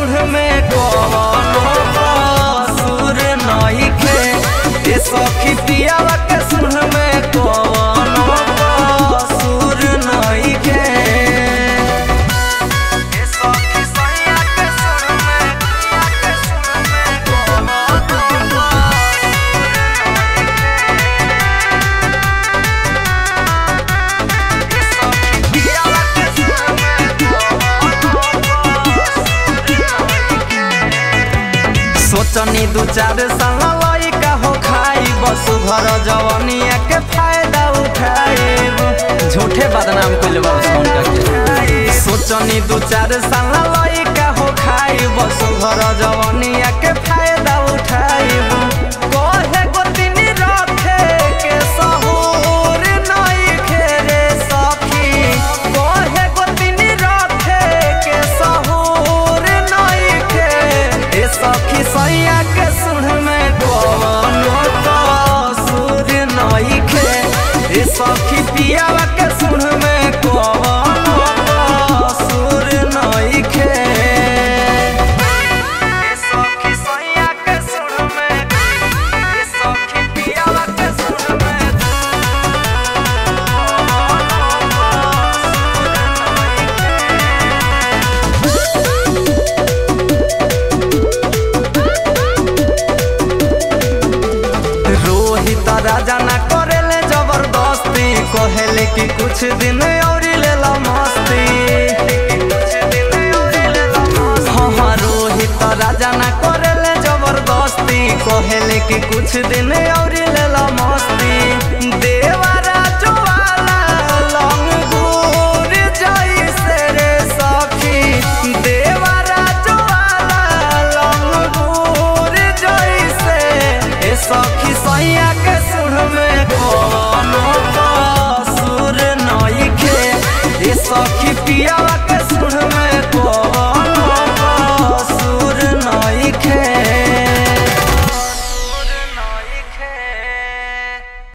सुर में कवनो कसूर नइखे ए सखी पियावा के सुर में कवनो कसूर नइखे ए सखी सैया के सुर में पिया के सुर में कवनो सोचनी दू चार साल लइका हो खाई बस घर जवनिया के फायदा उठाइब झूठे बदनाम कइले बा उनका के सोचनी दू चार साल लइका हो खाई बस घर जवनिया के फायदा उठाइब कहे गोतिनी रखे के सहूर नइखे रे सखी कहे गोतिनी रखे के सहूर नइखे ए सखी सैया के सुर में कवनो कसूर नइखे ए सखी पियावा के सुर में कवनो कसूर नइखे ए सखी सैया के सुर में ए सखी पियावा के सुर में रोहित राजा ना करेले जबरदस्ती कहेले कि कुछ दिन और लेला मस्ती हाँ हाँ रोहित राजा ना करेले जबरदस्ती कहेले कि कुछ दिन और लेला मस्ती देवारा ज्वाला लंगूर जैसे रे सखी देवारा ज्वाला लंगूर जैसे ए सखी सैया के सुर में कोनो कसूर नइखे ए सखी पियावा के